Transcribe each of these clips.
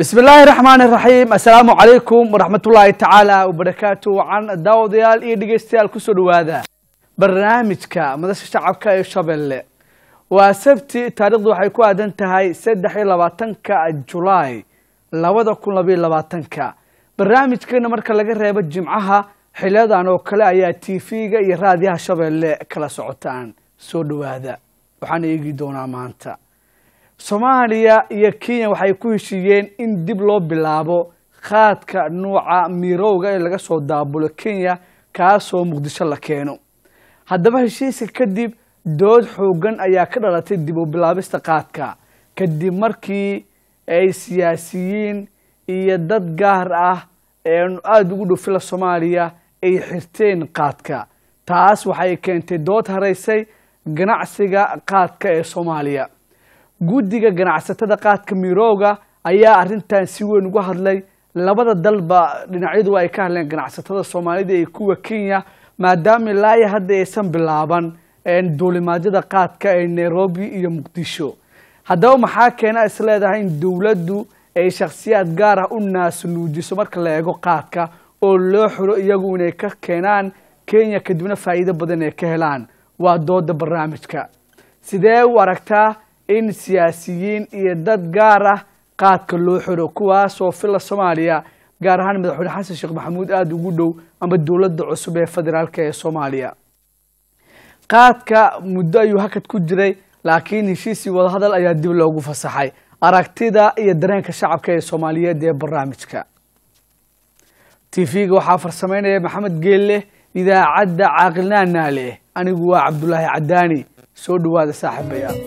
bismi illaahi raxmaan iraxiim assalaamu calaykum waraxmat ullaahi tacaala wabarakaatu wacan daawadayaal iyo dhegeystayaal kusoo dhawaada barnaamijka madasha shacabka ee shabeelle waa sabti taarikhdu waxay ku aadan tahay saddex iyo labaatanka julaay labada kun labayo labaatanka barnaamijkeena marka laga reebo jimcaha xiliyadan oo kale ayaa tv-ga iyo raadiyaha shabeelle kala socotaan soo dhawaada waxaan eegi doonaa maanta soomaaliya iyo kenya waxay ku heshiiyeen in dib loo bilaabo qaadka nuuca mirowga ee laga soo daabulo kenya kaasoo muqdisho la keeno haddaba heshiiska kadib dood xoogan ayaa ka dhalatay dib u bilaabista qaadka kadib markii ay siyaasiyiin iyo dad gaar ah ee aada ugu dhow fila soomaaliya ay xirteen qaadka taas waxay keentay dood haraysay ganacsiga qaadka ee soomaaliya guddiga ganacsatada qaadka mirooga ayaa arrintan si weyn uga hadlay labada dalba dhinacyadu ay ka hadleen ganacsatada soomaalida iyo kuwa kenya maadaama ilaayo hadda aysan bilaaban duulimaadyada qaadka ee nairobi iyo muqdisho haddaba maxaa keena is leedahay in dowladdu ay shakhsiyaad gaar ah u naasnuujiso marka la eego qaadka oo loo xiro iyagu inay ka keenaan kenya kadibna faa'iido badan ay ka helaan waa dooda barnaamijka sidee u aragtaa in siyaasiyiin iyo dad gaar ah qaadka loo xiro kuwaasoo fila soomaaliya gaar ahaan madaxweyne xasan sheekh maxamuud aada ugu dhow ama dowladda cusub ee federaalk ee soomaaliya qaadka muddo ayuu hakad ku jiray laakiin heshiisii wadahadal ayaa dib loogu fasaxay aragtida iyo dareenka shacabka ee soomaaliyeed ee barnaamijka tv-ga waxaa farsameynaya maxamed geelle idaacadda caaqilnaanaa leh anigu waa cabdulaahi cadaani soo dhawaada saaxiibayaal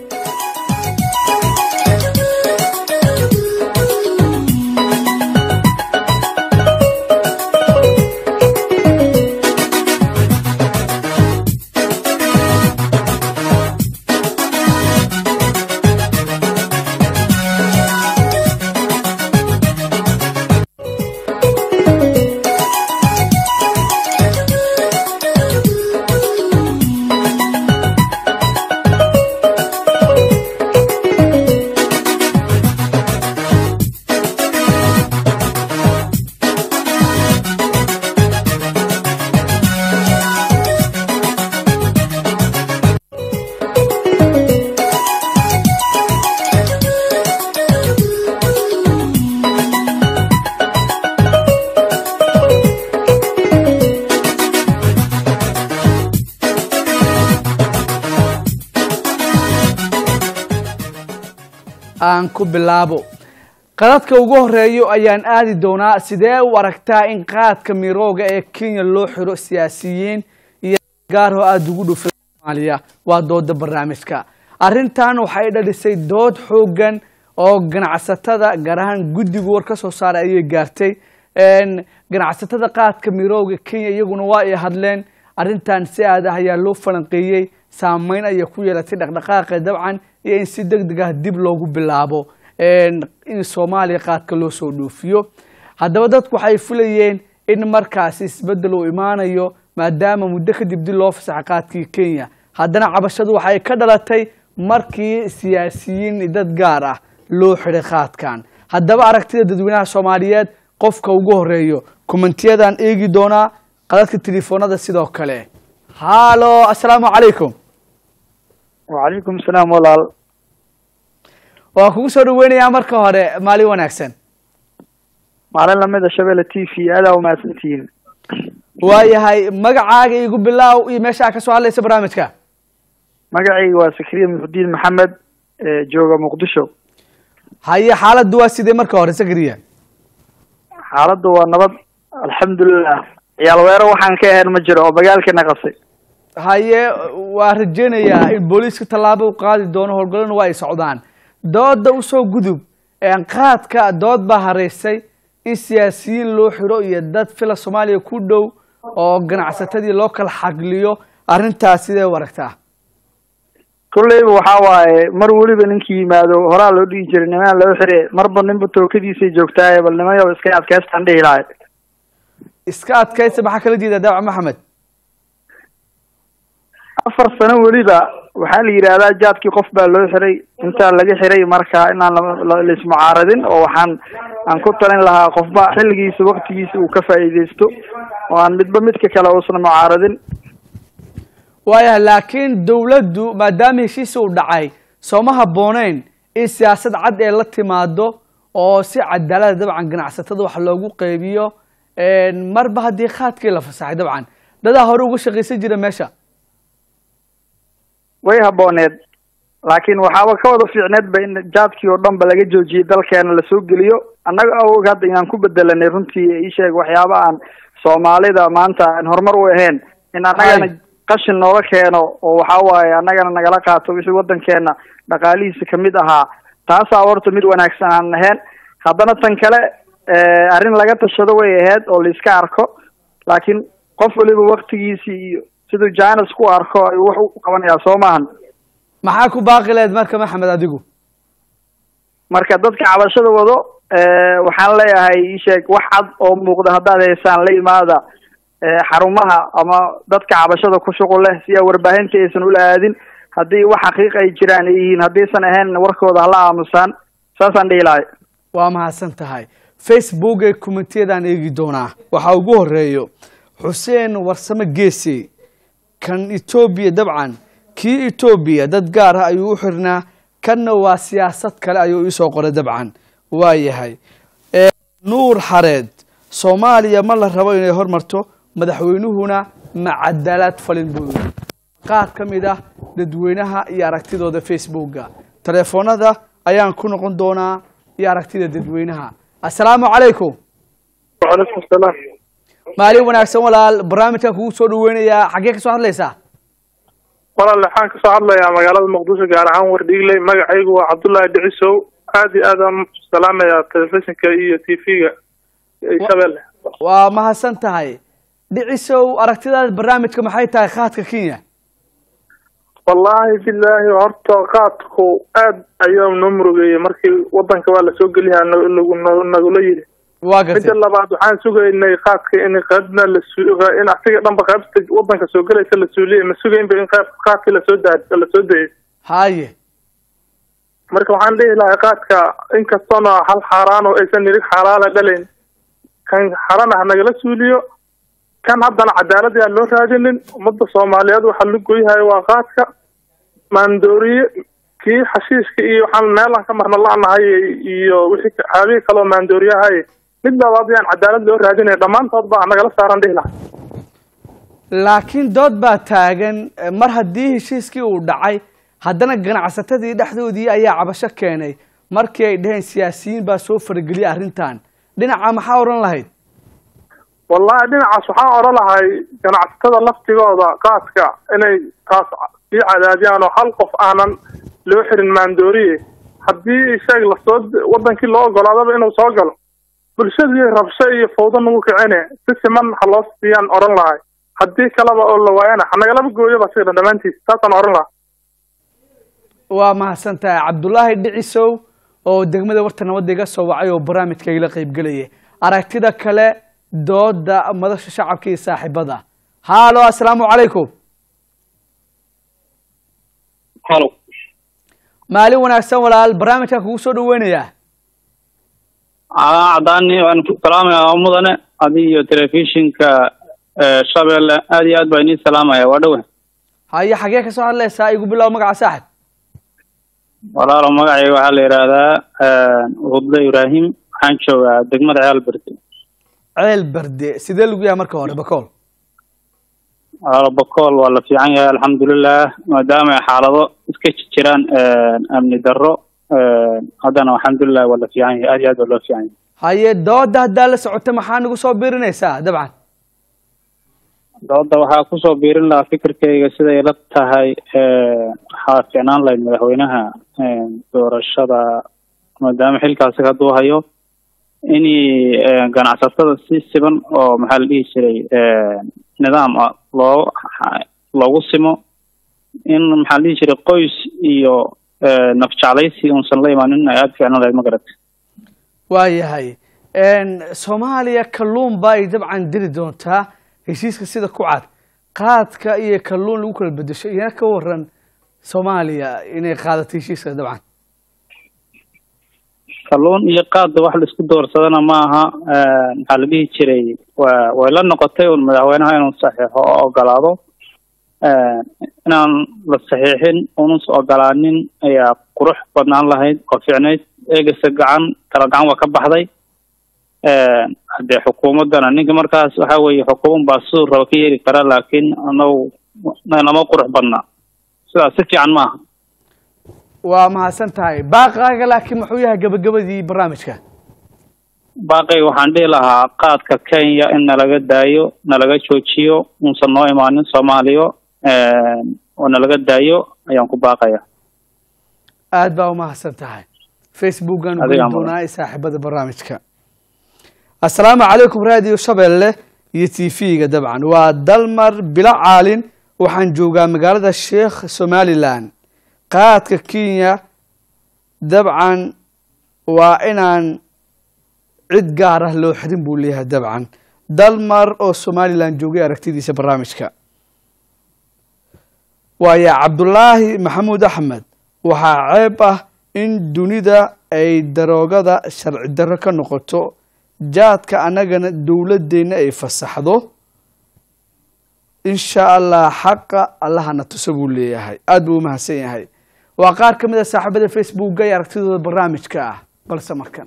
aan ku bilaabo qadadka ugu horeeyo ayaan aadi doonaa sidee u aragtaa in qaadka mirooga ee kenya loo xiro siyaasiyiin iyo gaarho aada ugu dhow fila soomaaliya waa dooda barnaamijka arrintan waxay dhalisay dood xoogan oo ganacsatada gaar ahaan guddigu war ka soo saaray ayay gaartay ganacsatada qaadka mirooga kenya iyaguna waa ay hadleen arrintan si aad ah ayaa loo falanqeeyey saameyn ayay ku yeelatay dhaqdhaqaaqa dabcan iyo in si deg deg ah dib loogu bilaabo in soomaaliya qaadka loo soo dhoofiyo haddaba dadku waxay filayeen in markaasi isbeddel uu imaanayo maadaama muddo kadib dib loo fasaxa qaadkii kenya haddana cabashadu waxay ka dhalatay markii siyaasiyiin dad gaar ah loo xiday qaadkan haddaba aragtida dadweynaha soomaaliyeed qofka ugu horeeyo kommentiyadaan eegi doonaa qadadka telefoonada sidoo kale hallo assalaamu calaykum wacalaykum salaam walaal waan kugu soo dhaweynayaa marka hore maalin wanaagsan maalin lamida shabeelle t v aadaa umahadsantihiin waayahay magacaaga igu bilaaw iyo meesha aa kasoo hadlaysa barnaamijka magacayga waa sakriya muxudiin maxamed jooga muqdisho haye xaaladdu waa sidee marka hore sakriya xaaladdu waa nabad alxamdulilah ciyaal weero waxaan ka ahayn ma jiro oo magaalkana qabsay haye waa rajeynayaa in booliiska tallaabo u qaadi doono howlgallona waa ay socdaan dooda usoo gudub qaadka dood baa haraysay in siyaasiyiin loo xiro iyo dad fila soomaaliya ku dhow oo ganacsatadii loo kala xagliyo arrintaas sidee u aragtaa kolleyba waxaa waaye mar weliba ninkii yimaado horaa loo dhihi jiray niman loo xire marba ninba tookadiisay joogtaaye bal nimayo iska adkaystaan dhihi lahay iska adkaysa maxaa kala jeedaa daawac maxamed afar sano weliba waxaa la yidhaahdaa jaadkii qof baa loo xiray intaa laga xiray marka inaan la- la- laismucaaradin oo waxaan aan ku talin lahaa qofba xilligiisa waktigiisa uu ka faa'iidaysto oo aan midba midka kale uusan mucaaradin waayahay laakiin dowladdu maadaama heshiisi uu dhacay sooma habbooneyn in siyaasad cad ee la timaado oo si cadaalada dabcan ganacsatada wax loogu qeybiyo marba haddii khaadkii la fasaxay dabcan dadaa hore uga shaqaysan jira meesha way habbooneed laakiin waxaaba ka wada fiicneed ba in jaadkii oo dhan ba laga joojiyey dalkeena lasoo geliyo annaga awog hadda inaan ku bedelanay runtii iisheeg waxyaaba aan soomaalida maanta aan horumar u ahayn in annagana qashin nooga keeno oo waxa waaye annagana nagala qaato wixii waddankeena dhaqaalihiisa kamid ahaa taasaa horta mid wanaagsan aan ahayn haddana tan kale arrin laga tashado way ahayd oo la iska arko laakiin qof waliba waktigiisii iyo siduu janes ku arko ayuu wax u qabanayaa soo maahan maxaa ku baaqi lahayd marka maxamed adigu marka dadka cabashada wado waxaan leeyahay isheeg wax cad oo muuqda haddaad haysaan la imaada xarumaha ama dadka cabashada ku shuqul leh si a warbaahinta aysan ula aadin haddii wax xaqiiq ay jiraan ay yihiin haddaysan ahayn warkooda hala aamusaan saasaan dhihi lahay waa mahadsan tahay facebook ee commentiyadaan eegi doonaa waxaa ugu horeeyo xuseen warsame geesi kan etoobiya dabcan kii etoobiya dad gaar ah ayuu u xirnaa kanna waa siyaasad kale ayuu iisoo qoray dabcan waa yahay nuur xareed soomaaliya ma la rabo inay hormarto madaxweynuhuna ma cadaalad falin buu yiri qaar ka mid ah dadweynaha iyo aragtidooda facebooka telefoonada ayaan ku noqon doonaa iyo aragtida dadweynaha assalaamu calaykum wacalaykum salaam maalin wanaagsan walaal barnaamijkan kugu soo dhaweynayaa xaggee ka soo hadlaysaa walaal waxaan kasoo hadlayaa magaalada muqdisho gaar ahaan wardhiigley magacaygu waa cabdullaahi dhicisow aad iyo aad aan salaamayaa telefishinka iyo t v-ga shabeelle waa mahadsan tahay dhicisow aragtidaada barnaamijka maxay tahay khaadka kenya wallaahi bilaahi horta qaadku aad ayaa noo murugeeyey markii wadanka waa lasoo geliyaa nagula yidhi waa midda gartay labaad waxaan sugaynay qaadka in qaybna lain asiga dhanba qaybta wadanka soo gelaysa la suuliyay ma sugaynba in qayb qaadkii lasoo daa lasoo dayay haye marka waxaan dhihi lahay qaadka inkastoona hal xaaraan oo aysan nirig xalaala dhalayn kan xarana ha nagala suuliyo kan haddana cadaalad yaan loo raadinin ummadda soomaaliyeed waxaa la goyhayo waa qaadka maandooriye kii xashiishka iyo waxaan meelaan ka marna la-nahay iyo wixii xaabihii kaloo maandooriyahay mid labaad yaan cadaalad loo raadinaya dhammaantood baa nagala saaran dhihi lahay laakiin dood baa taagan eh, mar haddii heshiiskii uu dhacay haddana ganacsatadii dhexdoodii ayaa cabasho keenay markii ay dhaheen siyaasiyiin baa soo farageliyay arrintan dhinaca maxaa odhan lahayd wallahi dhinacaas waxaan odhan lahay ganacsatada laftigooda qaadka inay taas sii cadaadiyaan oo hal qof aanan loo xirin maandooriye haddii sheeg lasoo wadankii loo ogolaadaba inuu soo galo bulshadii rabsho iyo fawdo nagu kicine si siman ha loo siiyaan odhan lahay haddii kaleba oo la waayana ha nagalaba gooyoba siga dhammaantiis saasaan odhan lahaa waa mahadsan tahay cabdulaahi dhicisow oo degmada warta nabadda iga soo wacay oo barnaamijka igala qaybgelayay aragtida kale dooda madasha shacabka iyo saaxiibada haalo assalaamu calaykum halo maalin wanaagsan walaal barnaamijkan kugu soo dhaweynayaa aa cadaani waan ku salaamayaa mudane adi iyo telefishinka eh, shabeelle aad iyo aad baa inii salaamaya waa dhowe haye xagee ka soo hadlaysaa igu bilow magaca saaxib walaalo magacayga waxaa la yidhaahdaa hudle ibraahim waxaan joogaa degmada ceel berde ceel berde sidee lagu yahay marka hore bakool walaalo bakool waa la fiican yahay alxamdulilah maadaama ay xaalado iska jiraan amni darro haddana alxamdulilah waa la fiican yahay aad iyo aad baa loo fiican yahay haye dooda haddaa la socota maxaa nagu soo birinaysaa dabcan dooda waxaa kusoo biirin lahaa fikirkayga siday la tahay waxaa fiicnaan lahayd madaxweynaha doorashada maadaama xilkaasi hadduu hayo in ganacsatada si siban oo maxaa la dhihi jiray nidaam ah loo loogu simo in maxaa la dhihi jiray qoys iyo nafjeclaysi unsan la imaanin ay aada fiicnaan lahayd ma garata waayahay soomaaliya kalluun ba ay dabcan diri doontaa heshiiska sida ku cad qaadka iyo kalluun lagu kala bedesho iyana ka waran soomaaliya inay qaadato heshiiska dabcan kalluun iyo qaadda wax laisku doorsadana ma aha maxaa la dhihi jiray waa way la noqotay un madaxweynaha inuu saxiixo oo ogolaado inaan la saxiixin unus ogolaanin ayaa qurux badnaan lahayd oo fiicnayd eegasa gacan kala gacan waa ka baxday haddee xukuumaddana ninka markaas waxa weeye xukuuman baa siduu raba ka yeeli kara laakiin anagu nama qurux badna sidaas si fiican ma aha waa mahadsan tahay baaqaaga laakiin muxuu yahay gabagabadii barnaamijka baaqay waxaan dhihi lahaa qaadka kenya in nalaga daayo nalaga joojiyo uusan noo imaanin soomaaliya oo nalaga daayo ayaan ku baaqaya aad baa umahadsan tahay facebookan Adiga geli mudan. doonaa ee saaxiibada barnaamijka assalaamu calaykum raadiyo shabeelle iyo t v-ga dabcan waa dalmar bilo caalin waxaan joogaa magaalada sheekh somalilan qaadka kenya dabcan waa inaan cid gaar ah loo xirin buu leeyahay dabcan dalmar oo somalilan joogay aragtidiisa barnaamijka waayo cabdulaahi maxamuud axmed waxaa ceeb ah in dunida ay daroogada sharci darro ka noqoto jaadka annagana dowladeenna ay fasaxdo insha allah xaqa allahana tuso buu leeyahay aada buu umahadsan yahay waa qaar ka mid a saaxiibada facebooka ee aragtidooda barnaamijka ah balse markan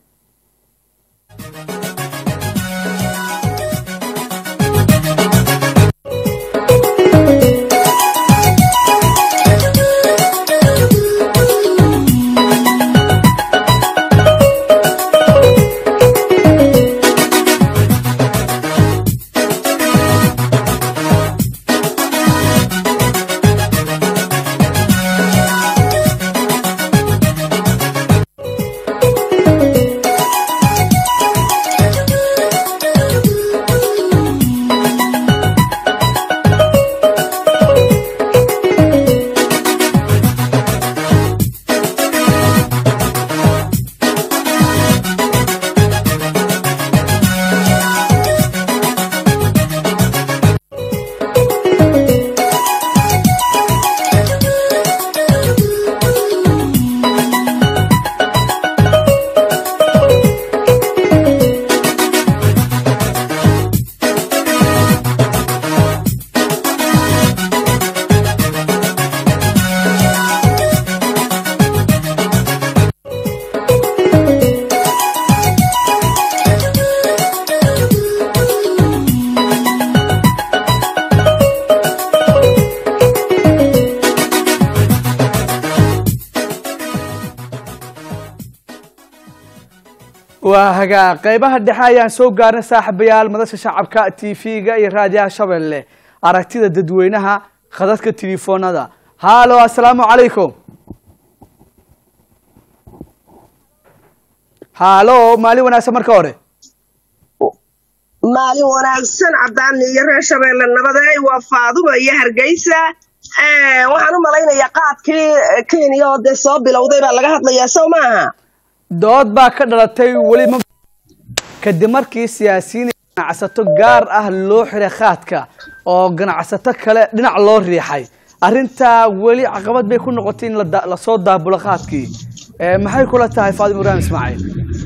waa hagaa qeybaha dhexe ayaan soo gaarnay saaxiibayaal madasha shacabka t v-ga iyo raadiyaha shabeelle aragtida dadweynaha khadadka telefoonada haalo assalaamu calaykum haalo maalin wanaagsan marka hore maalin wanaagsan cadaan iyo reer shabeelle nabadeey waa faadumo iyo hargeysa Eh, waxaan u malaynayaa qaadkii eh, kenya oo dee soo bilowday baa laga hadlayaa sow maaha dood baa ka dhalatay weli ma kadib markii siyaasiyiin iyo ganacsato gaar ah loo xiray khaadka oo ganacsato kale dhinac loo riixay arrintaa weli caqabad bay ku noqotay in la da- lasoo daabulo khaadkii Eh, maxay kula tahay faadim ibrahim ismaaciil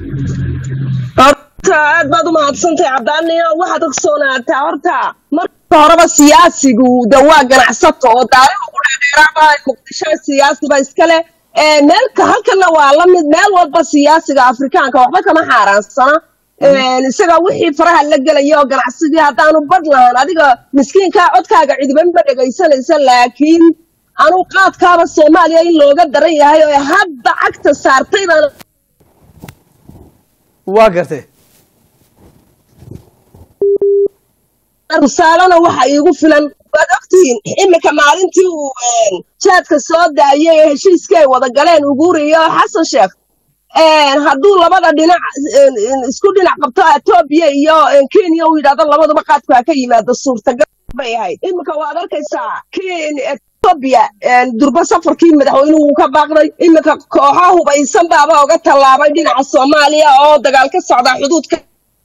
horta aad baad u mahadsantahay cadaaniyo waxaad ogsoonaataa horta marka horeba siyaasigu de waa ganacsato oo daariha ku dheerdheeraaba muqdisho siyaasiba iskale Eh, meelka halkana waa la mid meel walba siyaasiga afrikaanka waxba kama xaaraansana Eh, isaga wixii faraha la gelaya oo ganacsigii haddaanu badh lahaan adiga miskiinkaa codkaaga cidibanba dhegaysanaysa laakiin anuu qaadkaaba soomaaliya in looga daran yahay oo hadda cagta saartay baan waa gartay rusaalana waxa iigu filan waad ogtihiin iminka maalintii uu een, jaadka soo daayay ee heshiiskii ay wada galeen uguri iyo xasan sheekh een, hadduu labada dhinac een, een, isku dhinac qabto etoobiya iyo een, kenya uu yidhahdo labaduba qaadku ha ka yimaado suurtagal bay ahayd iminka waad arkaysaa ken etoobiya een, durba safarkii madaxweynuhu wuu ka baaqday iminka kooxo hubaysan baaba oga tallaabay dhinaca soomaaliya oo dagaal ka socda xuduudka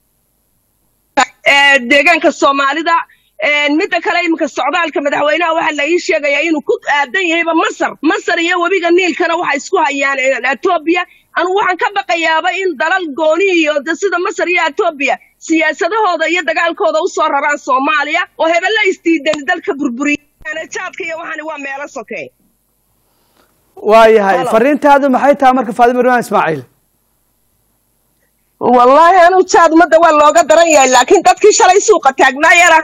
ee, deegaanka soomaalida Ee, midda kale iminka socdaalka madaxweynaha waxaa la ii sheegayaa inuu ku aadan yahayba masar masar iyo webiga niilkana waxa isku hayaan ee, etoobiya anu waxaan ka baqayaaba in dalal gooni iyo de sida masar iyo etoobiya siyaasadahooda iyo dagaalkooda usoo raraan soomaaliya oo hebella isdiidani dalka burburiya jaadka iyo waxani waa meelo soke waayahay Hello. fariintaadu maxay tahay marka faadimo ridwaan ismaaciil wallaahi anu jaad ummadda waa looga daran yahay laakiin dadkii shalay suuqa taagnaa yara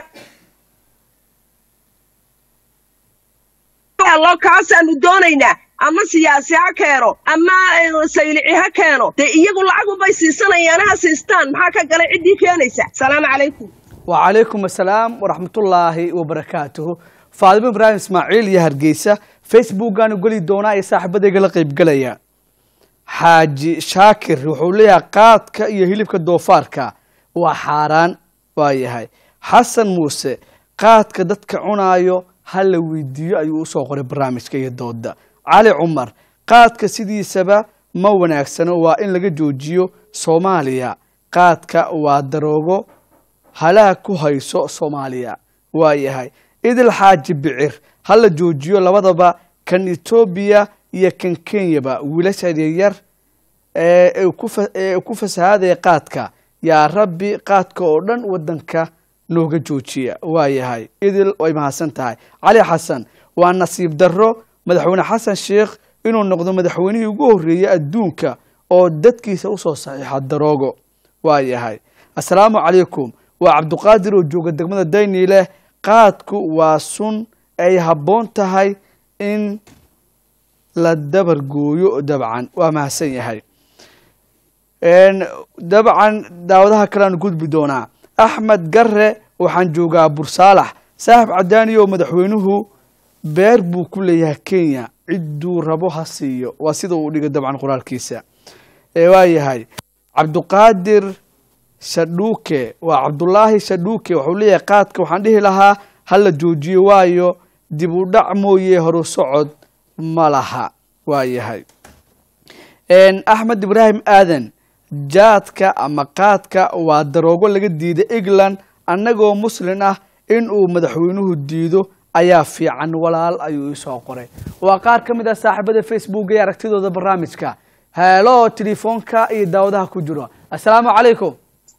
loo kaasaanu doonaynaa ama siyaasi ha keeno ama eh, saylici ha keeno dee iyagu lacagubay siisanayaan ha siistaan maxaa ka galay ciddii keenaysa salaamu calaykum وعليكم السلام ورحمة الله وبركاته فاطمة إبراهيم إسماعيل يا هرجيسة فيسبوك أنا قولي دونا يا صاحب بدي قال قيب قليا حاجي شاكر وحوليها قادك يا هيلبك دوفارك وحاران واي هاي حسن موسى قادك دتك عنايو هل ويديو أيو سوقر برامج كي دودا علي عمر قادك سيدي سبا ما وناكسنا وإن لقى جوجيو صوماليا قادك ودروغو halaha ku hayso soomaaliya waa yahay idil xaaji bicir hala joojiyo labadaba kan etoobiya iyo kan kenyaba wiilasha yaryar ee ay ku fa- ee ku fasahaadaya qaadka yaa rabbi qaadka oo dhan wadanka nooga joojiya waa yahay idil way mahadsan tahay cali xasan waa nasiib darro madaxweyne xasan sheikh inuu noqdo madaxweynihii ugu horreeyey adduunka oo dadkiisa usoo saxiixa daroogo waa yahay assalaamu calaykum waa cabduqaadir oo jooga degmada dayniileh qaadku waa sun ay habboon tahay in la dabar gooyo dabcan waa mahadsan yahay Een, dabcan daawadaha kale aan gudbi doonaa axmed garre waxaan joogaa bursaalax saaxib cadaani oo madaxweynuhu beer buu ku leeyahay kenya cidduu rabo ha siiyo waa sida uu dhigay dabcan qoraalkiisa ee waa yahay cabduqaadir shadhuuke waa cabdulaahi shadhuuke wuxuu leeyahay qaadka waxaan dhihi lahaa ha la joojiyo waayo dib u dhac mooye horu socod ma laha waa yahay Een, axmed ibraahim aadan jaadka ama qaadka waa daroogo laga diiday england annagoo muslin ah in uu madaxweynuhu diido ayaa fiican walaal ayuu isoo qoray waa qaar ka mid ah saaxiibada facebook ee aragtidooda barnaamijka heelo telefoonka iyo daawadaha ku jiro assalaamu calaykum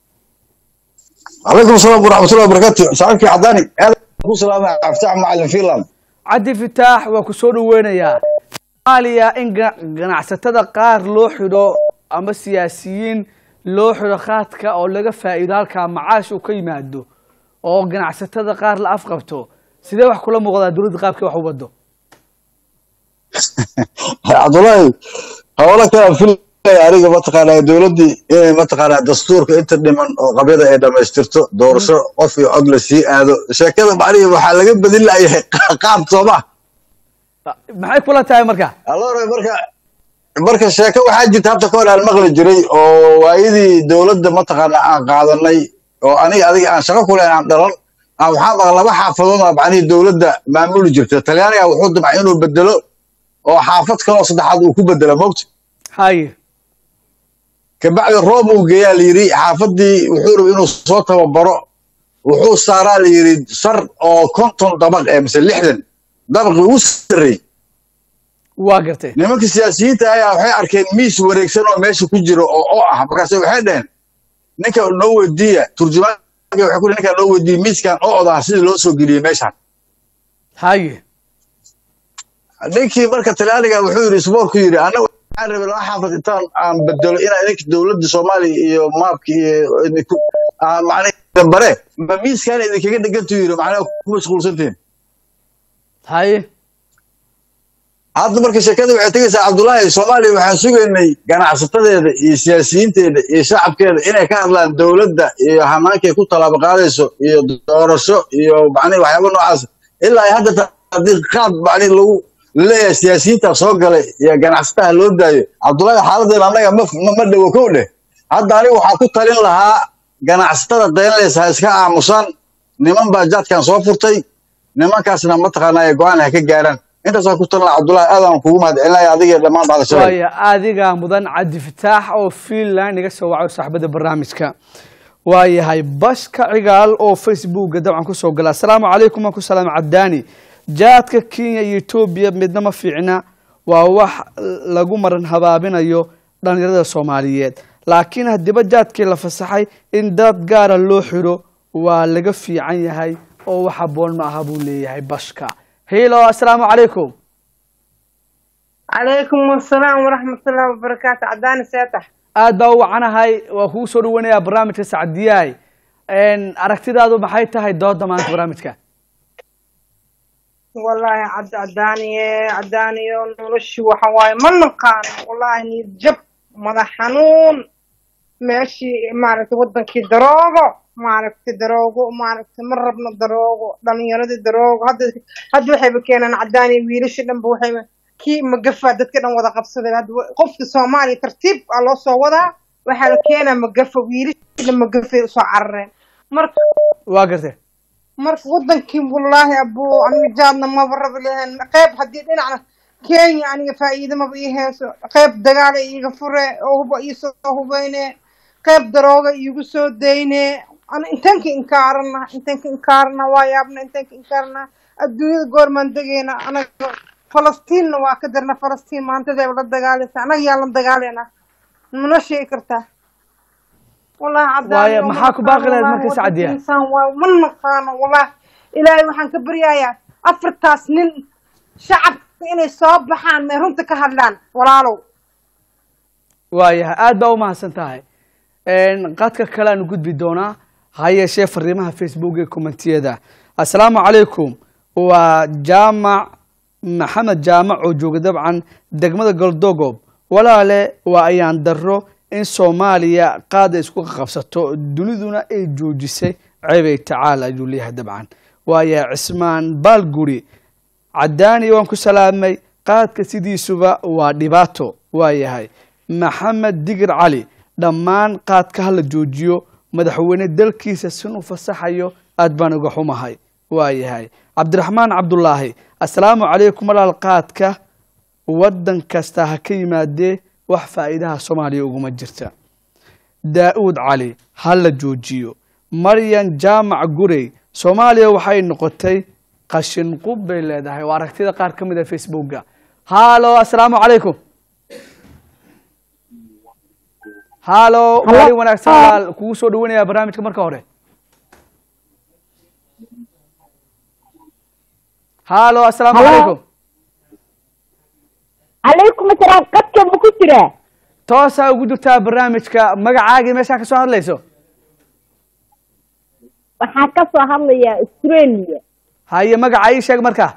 عليكم السلام ورحمة الله وبركاته صاحبك عداني هذا أبو سلام افتح معلم فينلاند cabdi fitaax waa ku soo dhaweynayaa soomaaliya in ga- ganacsatada qaar loo xidho ama siyaasiyiin loo xidho khaadka oo laga faa'iido halkaa macaash uu ka yimaado oo ganacsatada qaar la afqabto sidee wax kula muuqdaa dowladda qaabkii wax u wado عبد الله هولا كان في aniga mataqaanaa dowladdii inay mataqaanaa dastuurka inta dhiman oo qabyada ay dhammaystirto doorasho qof iyo cod la sii aado sheekada macnihi waxaa laga badin layahay qaab sooma maxay kula tahay marka allora marka marka sheeko waxaa jirta habta ka hor aan maqli jiray oo waayadii dowladda mataqaanaa aan qaadanay oo aniga adiga aan shaqo kule aan dhalan aan waxaa maqla laba xaafadood oo macnihii dowladda maamuli jirta talyaaniga wuxuu damcay inuu bedelo oo xaafad kale oo saddexaad uu ku bedelo mogta haye kabacdi roob uu geeyaa la yidhi xaafadii wuxuu rabay inuu soo tababaro wuxuu saaraa la yidhi sar oo konton dabaq ee mise lixdan dabaqii ugu sarreey waa gartay nimanka siyaasiyiinta ayaa waxay arkeen miis wareegsan oo meesha ku jiro oo oo ah markaase waxay dhaheen ninka noo weydiiya turjumaanka waxay ku dhihi ninka noo weydiiya miiskan oo odaa sidii loo soo geliyey meeshan haye ninkii marka talyaaniga wuxuu yidhi isboorku yidhi anaga waxaan rabay laba xaafad intaan aan bedelo inaa idinka dowladda soomaaliya iyo maabka iyo idinku aan macnaha bare ma miiskan idinkaga dhegantu yidhi macnaha ku mashquulsantihin haye hadda marka sheekada waxay tegaysaa cabdullaahi soomaaliya waxaan sugaynay ganacsatadeeda iyo siyaasiyiinteeda iyo shacabkeeda inay ka hadlaan dowladda iyo hanaankay ku tallaabo qaadayso iyo doorasho iyo macnihi waxyaaba noocaas ilaa ay hadda ta- haddii qaad macnihi lagu laleeyahay siyaasiyiinta soo galay iyo ganacsataha loo daayo cabdullaahi xaaladeena annaga ma ma ma dhowo kow dheh hadda aniga waxaan ku talin lahaa ganacsatada daynlaysa ha iska aamusaan niman baa jaadkan soo furtay nimankaasna mataqaanaa go-aan ha ka gaaraan intaasaan ku talin lahaa cabdullaahi aadaan kugu mahadcelinaya adiga iyo dhammaan bacdashabeel waaya adiga mudan cabdi fitaax oo fiinland iga soo waco saaxiibada barnaamijka waayahay bashka cigaal oo facebooka dabcan kusoo gala asalaamu calaykum waan ku salaam cadaani jaadka kenya iyo etoobiya midna ma fiicna waa wax lagu maran habaabinayo dhalinyarada soomaaliyeed laakiin haddiiba jaadkii la fasaxay in dad gaara loo xiro waa laga fiican yahay oo wax habboon ma aha buu leeyahay bashka hilo assalaamu calaykum calaykum asalaam waraxmatullaahi wabarakaatu cadaani seetax aad baa u wacanahay waa kugu soo dhawanayaa barnaamijka sacdiyaay aragtidaadu maxay tahay dooda maanta barnaamijka wallaahi cad cadaaniye cadaaniyo noloshu waxa waaye ma naqaano wallaahi niyad jab madax xanuun meeshii maaragtay wadankii daroogo maaragtay daroogo maaragtay ma rabno daroogo dhalinyaradii daroogo hadda hadda waxayba keenaan cadaaniya wiilasha dhanba waxayba kii magafa dadka dhan wada qabsaday hadda qofka soomaaliya tartiib aa loo soo wadaa waxaa la keenaa magafa wiilasha dhan magafay usoo carareen marka waa gartee marka wadankii wallaahi abuu aniga jaadna maba rabi lahayn qeyb haddii dhinacna kenya aniga faa'iido maba ii heeso qeyb dagaala iiga fure oo huba iisoo hubeyne qeyb darooga iigu soo dayne ana intanka inkaarana intanka inkaarana waa yaabna intanka inkaarana adduunyada goormaan degayna anaga falastiinna waa ka darna falastiin maantadeeba la dagaalaysa anaga yaa la dagaalayna mana sheegi kartaa wallahi Waayo, maxaa ku baaqi lahayd marka Sacdiya? insaan waa ma naqaano wallahi ilaahay waxaan ka baryayaa afartaas nin shacabka inay soo baxaan may runta ka hadlaan walaalow waayahay aad baa u mahadsan tahay qadka kale aanu gudbi doonaa ha yeeshee fariimaha facebook ee kommentiyada assalaamu calaykum waa jaamac maxamed jaamac oo jooga dabcan degmada galdogob walaale waa ayaan daro in soomaaliya qaada isku qabsato duniduna ay joojisay ceebay tacaala ayuu leeyahay dabcan waaya cismaan baalguri cadaani waan ku salaamay qaadka sidiisuba waa dhibaato waayahay maxamed digir cali dhammaan qaadka hala joojiyo madaxweyne dalkiisa sinuu fasaxayo aad baan uga xumahay waayahay cabdiraxmaan cabdulaahi assalaamu calaykum walaal qaadka waddan kasta ha ka yimaadee wax faa'iidaha soomaaliya uguma jirta daa'uud cali ha la joojiyo maryan jaamac gurey soomaaliya waxay noqotay qashin qub bay leedahay waa aragtida qaar ka mid a facebooka halo assalaamu calaykum halo maalin wanaagsan walaal kugu soo dhawanayaa barnaamijka marka hore halo assalaamu Hello. calaykum calaykum asalaam qadka ma ku jiraa toosaa ugu jirtaa barnaamijka magacaagii meeshaa ka soo hadlayso waxaa ka soo hadlayaa australia haye magaca ii sheeg marka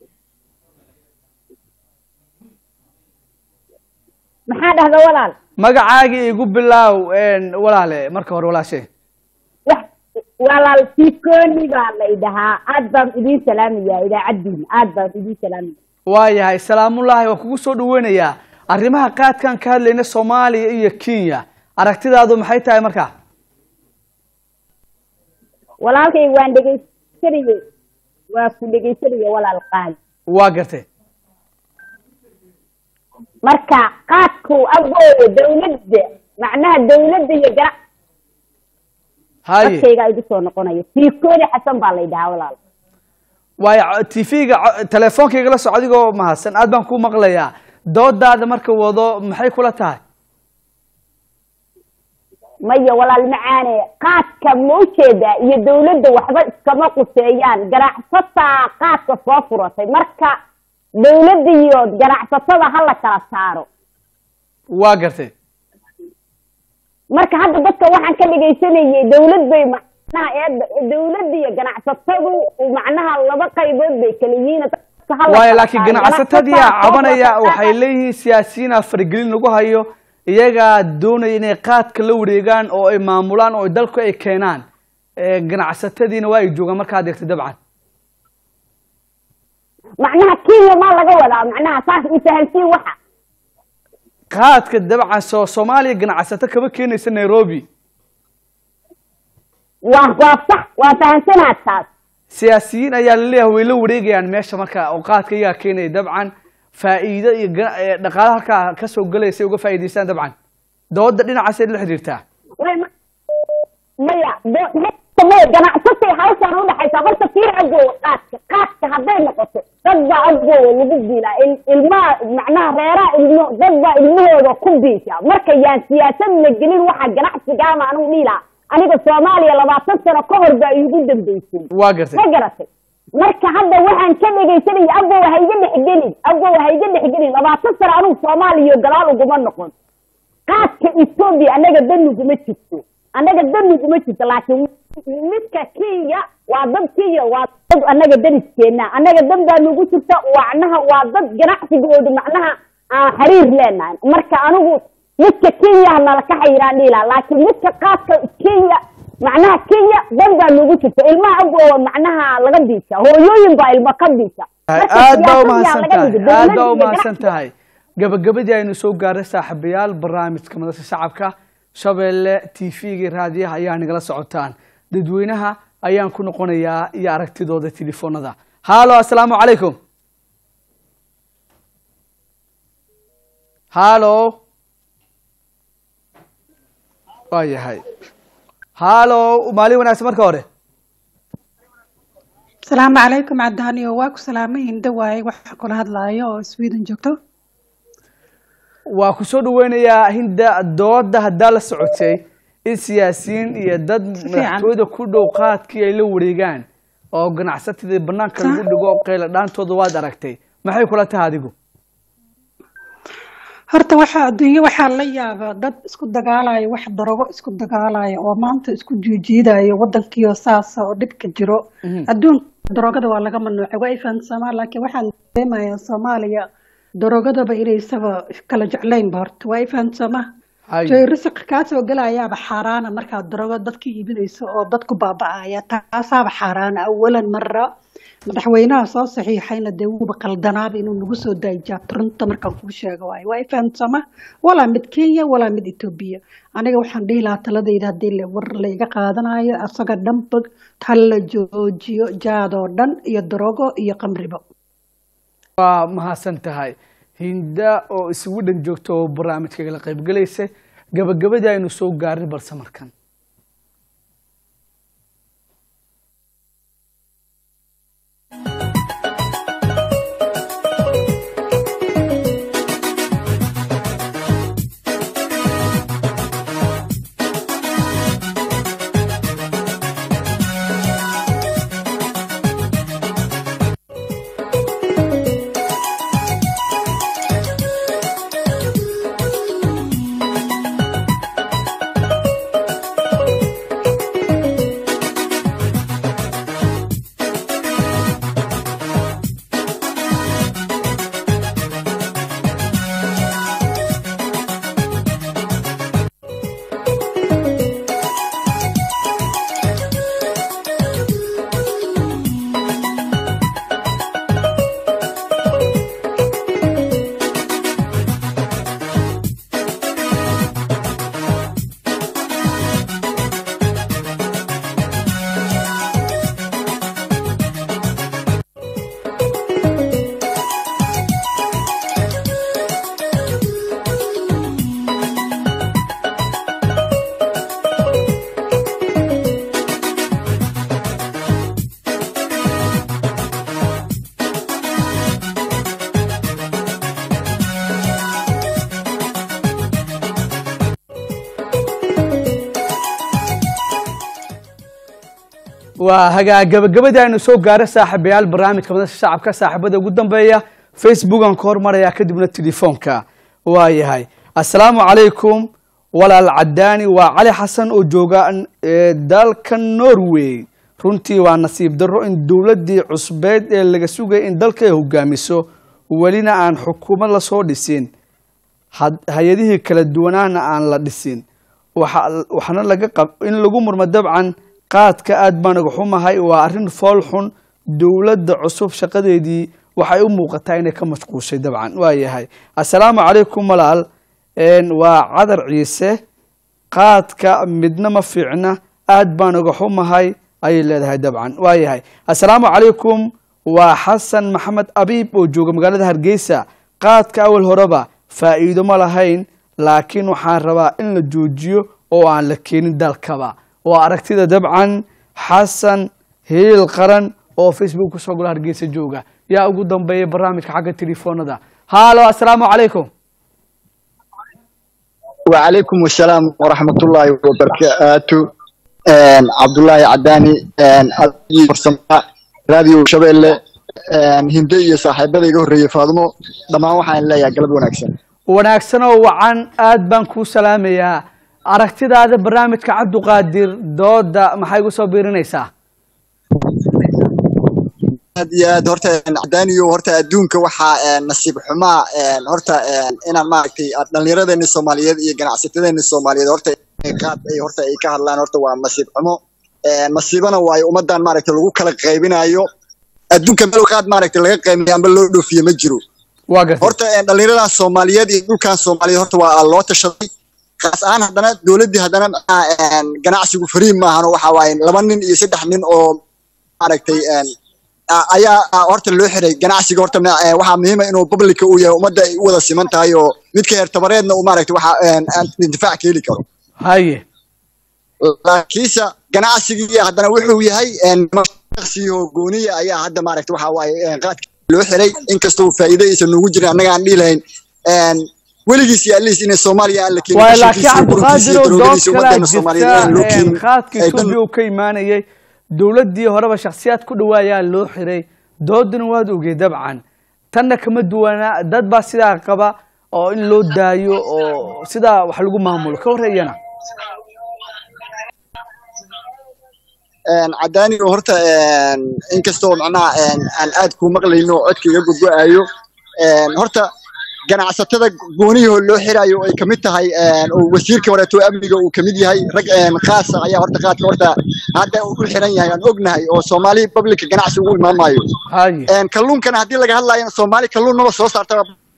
maxaa dhahda walaal magacaagii igu bilaaw walaale marka hore walaashe wax walaal sikoni baa lay dhahaa aad baan idiin salaamayaa idaacaddiina aad baan idiin salaamaya waayahay salaamullaahi waa kugu soo dhaweynayaa arrimaha qaadkan ka hadlayna soomaaliya iyo kenya aragtidaadu maxay tahay marka walaalkay waan dhegaysanayey waa ku dhegaysanaya walaal qaali waa gartay marka qaadku agooda dawladda macnaha dawladda iyo ganac haye dadkayga igu soo noqonaya sikoni xasan baa lay dhahaa walaal waayo tv-ga teleefoonkayga la soco adigoo mahadsan aad baan ku maqlayaa doodaada marka wado maxay kula tahay maya walaal macaane qaadka ma ujeedaa iyo dawladda waxba iskama quseeyaan ganacsataa qaadka soo furatay marka dawladda iyo ganacsatada ha la kala saaro waa gartay marka hadda dadka waxaan ka dhegaysanayay dawlad bay macnaha eedda dawladda iyo ganacsatadu macnaha laba qaybood bay kala yihiin dadka ha la waayo kala laakiin saaro. ganacsatadii Ganacsataa soo cabanaya furatay waxay leeyihiin siyaasiyiina faragelin lagu hayo iyagaa doonaya inay qaadka la wareegaan oo ay maamulaan oo dalku ay keenaan Eh, ganacsatadiina waa ay joogaan markaad eegto dabcan macnaha kenya maa laga wadaa macnaha saas ifahansiin waxa qaadka dabcan soo soomaaliya ganacsato kama keenaysa nairobi waa waa sax waa fahansanaad taas siyaasiyiin ayaa laleeyahay way la wareegayaan meesha marka oo qaadka iyagaa keenaya dabcan faa'iido iyo gana- eh, dhaqaale halkaa kasoo galaysa uga faa'iidaystaan dabcan dooda dhinacaasay la xiriirtaa way ma- maya do- maya ganacsato maantay hawshaan udhaxaysa horta fiir agoowa qaadka qaadka hadday noqoto dad baa agoowa lagu biilaa il- ilmaha macnaha reeraha ilmo dad baa ilmahooda ku biisha marka yaan siyaasad la gelin waxa ganacsigaama anigu dhiilaa aniga soomaaliya labaatan sano ka hor baa iigu dambeysay waa gartay ma garatay marka hadda waxaan ka dhegaysanaya abow ha iga dhexgelin abow ha iga dhexgelin labaatan sano anigu soomaaliya gadaal uguma noqon qaadka etoobiya annaga daniguma jirto annaga daniguma jirto laakiin midka kenya waa dad kenya waa dad annaga daniskeena annaga dan baa nagu jirta wacnaha waa dad ganacsigooda macnaha aan xiriir leenahay marka anigu midka kenya nala ka xayiraan dhiilaa laakiin midka qaadka kenya macnaha kenya dan baa nagu jirta ilmaha agoowa macnaha laga biisa hooyooyin baa ilma ka biisa Marka aad baa siyaasad umahadsan yaa laga tahay dhigo. aad Dowladda baa iyo umahadsan ganacsiga- tahay gabagabadii aynu soo gaaray saaxiibayaal barnaamijka madasha shacabka shabeelle t v-ga raadiyaha ayaa nagala socotaan dadweynaha ayaan ku noqonayaa iyo aragtidooda telefoonada halo assalaamu calaykum halo waa yahay halo maalin wanaagsan marka hore asalaamu calaykum cadaaniyo waa ku salaamay hinda waaye waxa kula hadlaayo oo sweden joogto waa ku soo dhaweynayaa hinda dooda haddaa la socotay in siyaasiyiin iyo dad madaxtooyada ku dhow qaadkii ay la wareegaan oo ganacsatadii banaanka lagu dhigo qeyla dhaantooda waad aragtay maxay kula tahay adigu horta waxa adduunye waxaa la yaaba dad isku dagaalaya wax darogo isku dagaalaya oo maanta isku jiijiidaya wadankiio saasa oo dhibka jiro adduunka darogada waa laga mamnuucay waa ifahansamaa laakiin waxaan dareemayaa soomaaliya darogadaba inaysaba kala jeclaynba horta waa ifahansamaa Hay. joy risiq kaa soo gelayaaba xaaraana markaad darogo dadka iibinayso oo dadku baaba'aya taasaaba xaaraana awalan mara madaxweynaha soo saxiixayna dee wuuba qaldanaaba inuu nagu soo daayijaabto runta markaan kuu sheego waayo waa ifahamsama walaa mid kenya walaa mid etoobiya aniga waxaan dhihi lahaa taladayda haddii la- war layga qaadanayo asaga dhanba ha la joojiyo jaadoo dhan iyo darogo iyo qamribo waa mahadsan tahay hinda oo isugu dhan joogta oo barnaamijka kala qaybgelaysa gabagabadii aynu soo gaarin balse markan waa hagaa gabagabadii aynu soo gaaray saaxiibayaal barnaamijka madasha shacabka saaxiibada ugu dambeeya facebookan ka hormaraya kadibna telefoonka waa yahay assalaamu calaykum walaal cadaani waa cali xasan oo jooga eh, dalka norway runtii waa nasiib darro in dowladdii cusbeed ee laga sugaya in dalka ay hogaamiso welina aan xukuumad lasoo dhisin had- hay-adihii kala duwanaana aan la dhisin waxa- waxaana laga qab in lagu murmo dabcan qaadka aad baan uga xumahay waa arrin fool xun dowladda cusub shaqadeedii waxay u muuqataa inay ka mashquushay dabcan waa yahay assalaamu calaykum walaal Een, waa cadar ciise qaadka midna ma fiicna aad baan uga xumahay ayay leedahay dabcan waa yahay assalaamu calaykum waa xasan maxamed abiib oo jooga magaalada hargeysa qaadka awal horeba faa'iido ma lahayn laakiin waxaan rabaa in la joojiyo oo aan la keenin dalkaba waa aragtida dabcan xasan hiil qaran oo facebook kusoo gola hargeysa jooga yaa ugu dambeeya barnaamijka xagga telefoonada haalo assalaamu calaykum وعليكم السلام ورحمة الله وبركاته عبد الله عداني فرسمة راديو شبيلة هندية صاحبة يقول ري فاضمو دما waxaan leeyahay galab wanaagsan wanaagsan oo wacan aad baan kuu salaamayaa aragtidaada barnaamijka cabduqaadir dooda maxay igu soo biirinaysaa aad iyo aad horta cadaaniyo horta adduunka waxaa nasiib xumaa horta inaan maaragtay dhallinyaradeena soomaaliyeed iyo ganacsatadeena soomaaliyeed horta qaad ay horta ay ka hadlaan horta waa nasiib xumo nasiibana waayo ummadan maaragtay lagu kala qaybinayo adduunka meel qaad maaragtay laga qaybiyo amba loo dhoofiyo ma jiro waa gartay horta dhallinyaradan soomaaliyeed iyo dhulkan soomaaliyeed horta waa loo tashaday kaas ahaan haddana dowladdii haddana ganacsigu fariin maahan waxa waaye laba nin iyo saddex nin oo maaragtay ayaa horta loo xiray ganacsiga horta waxaa muhiima inuu publica uu yahay ummadda ay u wada siman tahay oo midka heer tabareedna uu maaragtay waxa intifaac ka heli karo haye laakiinse ganacsigii haddana wuxuu yahay shaksiyo gooniya ayaa hadda maaragtay waxa waaye qaadka loo xiray inkastoo faa'iido aysan noogu jirin annaga aan dhihi lahayn weligiis iyo aliis inay soomaaliya aan la keenin waay laakiin qashinkiisa iyo cabdiqaadir oo daroogadiisa dood ummaddeena kalaa soomaaliyeed aan loo jirta keenin qaadka ay dan etoobiya uu ka imaanayay dowladdii horeba shakhsiyaad ku dhawaayaa loo xiray doodana waad ogey dabcan tanna kama duwana dad baa sidaa qaba oo in loo daayo oo sidaa wax lagu maamulo ka horreeyana cadaani oo horta inkastoo macnaha aan aad ku maqlayno oo codka iga gogo-ayo horta ganacsatada goonihii loo xirayo oo ay kamid tahay oo wasiirka horeeto amniga uu kamid yahay rag khaasa ayaa horta qaadka horta hadda uu ku xiran yahay aan ognahay oo soomaali publica ganacsi ugu imaan maayo haye kalluunkana haddii laga hadlayo soomaali kalluun maba soo saarta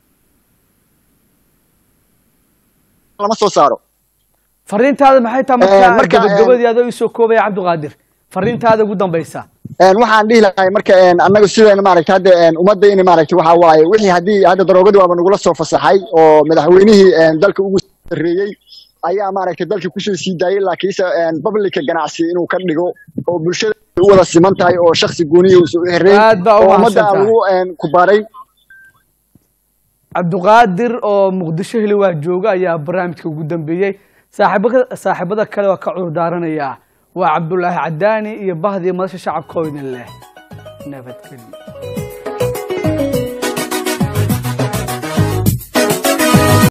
lama soo saaro fariintaada maxay tahay Eh, marka marka, gabagabadii adoo isoo koobaya cabdiqaadir fariintaada ugu dambaysa een waxaan dhihi lahay marka een annaga sideen maaragtay hadda een ummadda in maaragtay waxa waaye wixii haddii hadda daroogadu waaba nagula soo fasaxay oo madaxweynihii een dalka ugu sarreeyey ayaa maaragtay dalka kusoo sii daayay laakiinse een publica ganacsi inuu ka dhigo oo bulshada u wada siman tahay oo shakhsi gooniya uusan u xirreyn Aad baa u oo ummadda aan mahadsantahay. lagu een ku baaray cabdiqaadir oo muqdisho heli waa jooga ayaa barnaamijka ugu dambeeyey saaxiibada saaxiibada kale waa ka cudur daaranayaa waa cabdulaahi cadaani iyo bahdii madasha shacabka oo idin leh nabadgelyo